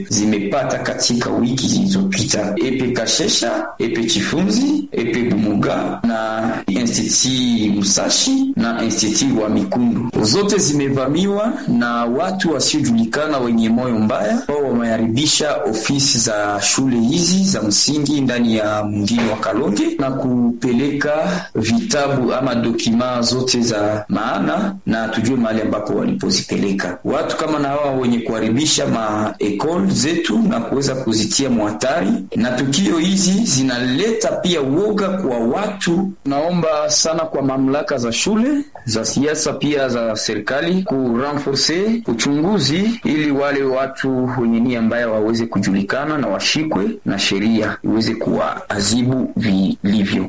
zimepata katika wiki zilizopita: Epe Kashesha, Epe Chifunzi, Epe Bumuga na Institut Musashi na Institut wa Mikundu. Zote zimevamiwa na watu wasiojulikana wenye moyo mbaya, wao wameharibisha ofisi za shule hizi za msingi ndani ya mgini wa Kalonge na kupeleka vitabu ama dokima zote za maana, na tujue mahali ambapo walipozipeleka. Watu kama na hawa wenye kuharibisha maekol zetu na kuweza kuzitia mwhatari, na tukio hizi zinaleta pia uoga kwa watu. Naomba sana kwa mamlaka za shule za siasa pia za serikali kurenforce uchunguzi ili wale watu wenye nia mbaya waweze kujulikana na washikwe na sheria iweze kuwaadhibu vilivyo.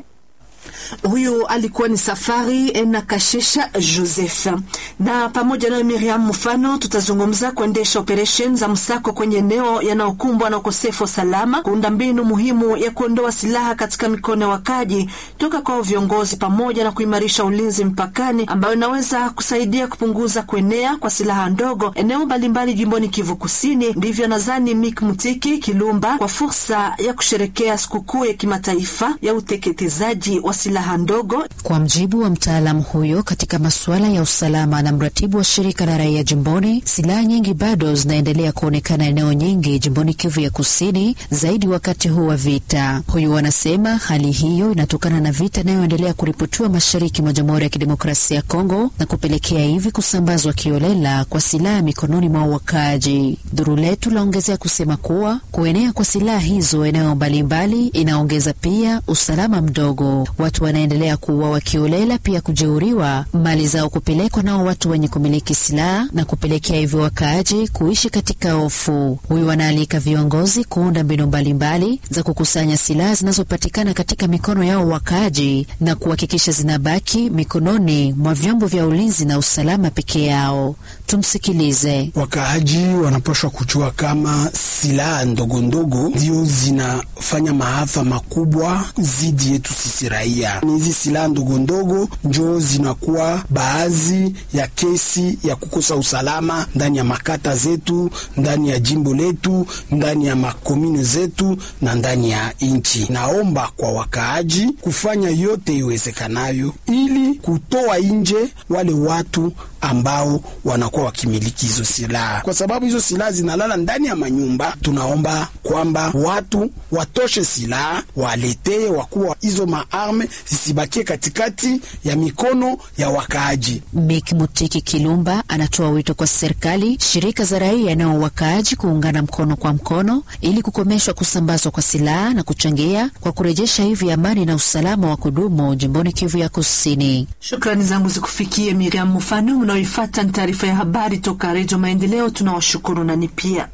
Huyu alikuwa ni Safari na Kashesha Joseph. Na pamoja na Miriam Mfano, tutazungumza kuendesha operesheni za msako kwenye eneo yanayokumbwa na ukosefu wa salama, kuunda mbinu muhimu ya kuondoa silaha katika mikono ya wakaji toka kwa viongozi, pamoja na kuimarisha ulinzi mpakani, ambayo inaweza kusaidia kupunguza kuenea kwa silaha ndogo eneo mbalimbali jimboni Kivu Kusini. Ndivyo nadhani Mik Mutiki Kilumba kwa fursa ya kusherekea sikukuu ya kimataifa ya uteketezaji wa silaha ndogo. Kwa mjibu wa mtaalamu huyo katika masuala ya usalama na mratibu wa shirika la raia jimboni, silaha nyingi bado zinaendelea kuonekana eneo nyingi jimboni Kivu ya Kusini, zaidi wakati huu wa vita. Huyu anasema hali hiyo inatokana na vita inayoendelea kuripotiwa mashariki mwa Jamhuri ya Kidemokrasia ya Kongo na kupelekea hivi kusambazwa kiolela kwa silaha mikononi mwa wakaaji. Duru letu laongezea kusema kuwa kuenea kwa silaha hizo eneo mbalimbali inaongeza pia usalama mdogo. Watu wanaendelea kuuawa kiolela, pia kujeuriwa, mali zao kupelekwa nao watu wenye kumiliki silaha na kupelekea hivyo wakaaji kuishi katika hofu. Huyu wanaalika viongozi kuunda mbinu mbalimbali za kukusanya silaha zinazopatikana katika mikono yao wakaaji na kuhakikisha zinabaki mikononi mwa vyombo vya ulinzi na usalama peke yao. Tumsikilize. Wakaaji wanapaswa kujua kama silaha ndogo ndogo ndio zinafanya maafa makubwa zidi yetu sisi raia. Ni hizi silaha ndogo ndogo njo zinakuwa baadhi ya kesi ya kukosa usalama ndani ya makata zetu, ndani ya jimbo letu, ndani ya makomune zetu na ndani ya nchi. Naomba kwa wakaaji kufanya yote iwezekanayo ili kutoa nje wale watu ambao wanakuwa wakimiliki hizo silaha, kwa sababu hizo silaha zinalala ndani ya manyumba. Tunaomba kwamba watu watoshe silaha, waletee wakuwa hizo maarme zisibakie katikati ya mikono ya wakaaji. Mik Mutiki Kilumba anatoa wito kwa serikali, shirika za raia nao wakaaji kuungana mkono kwa mkono ili kukomeshwa kusambazwa kwa silaha na kuchangia kwa kurejesha hivi amani na usalama wa kudumu jimboni Kivu ya Kusini. Shukrani zangu zikufikie Miriam Mfano. Mnaoifata ni taarifa ya habari toka Redio Maendeleo. Tunawashukuru nani pia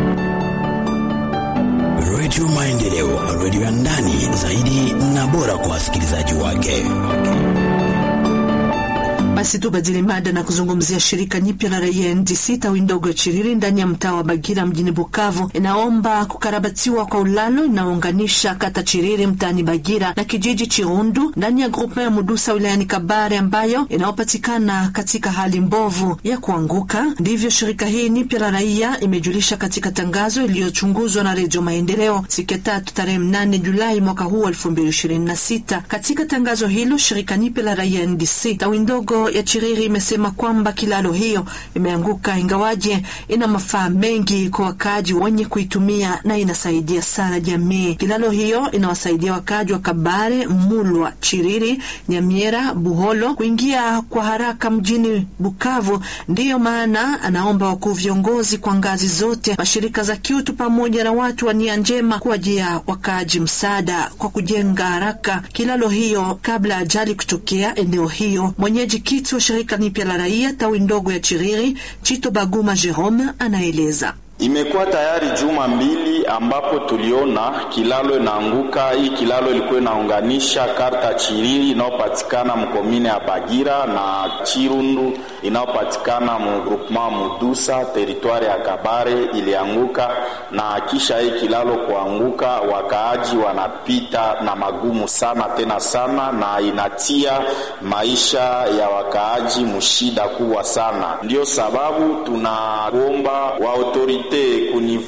Redio Maendeleo, redio ya ndani zaidi na bora kwa wasikilizaji wake. Basi tubadili mada na kuzungumzia shirika nyipya la raia NDC tawi ndogo ya Chiriri ndani ya mtaa wa Bagira mjini Bukavu inaomba kukarabatiwa kwa ulalo inaounganisha kata Chiriri mtaani Bagira na kijiji Chirundu ndani ya grupa ya Mudusa wilayani Kabare ambayo inayopatikana katika hali mbovu ya kuanguka. Ndivyo shirika hii nyipya la raia imejulisha katika tangazo iliyochunguzwa na Redio Maendeleo siku ya tatu tarehe mnane Julai mwaka huu elfu mbili ishirini na sita. Katika tangazo hilo shirika nyipya la raia NDC tawi ndogo ya Chiriri imesema kwamba kilalo hiyo imeanguka, ingawaje ina mafaa mengi kwa wakaaji wenye kuitumia na inasaidia sana jamii. Kilalo hiyo inawasaidia wakaaji wa Kabare, Mulwa, Chiriri, Nyamiera, Buholo kuingia kwa haraka mjini Bukavu. Ndiyo maana anaomba wakuu viongozi kwa ngazi zote, mashirika za kiutu pamoja na watu wa nia njema kuwajia wakaaji msaada kwa kujenga haraka kilalo hiyo kabla ajali kutokea eneo hiyo. Mwenyeji kiti wa shirika nipya la raia tawi ndogo ya Chiriri, Chito Baguma Jerome anaeleza. Imekuwa tayari juma mbili ambapo tuliona kilalo inaanguka. Hii kilalo ilikuwa inaunganisha karta Chiriri inayopatikana mkomine ya Bagira na Chirundu inayopatikana mu groupement Mudusa teritwari ya Kabare ilianguka, na kisha hii kilalo kuanguka, wakaaji wanapita na magumu sana tena sana, na inatia maisha ya wakaaji mushida kubwa sana. Ndiyo sababu tunaomba wa autorite kuni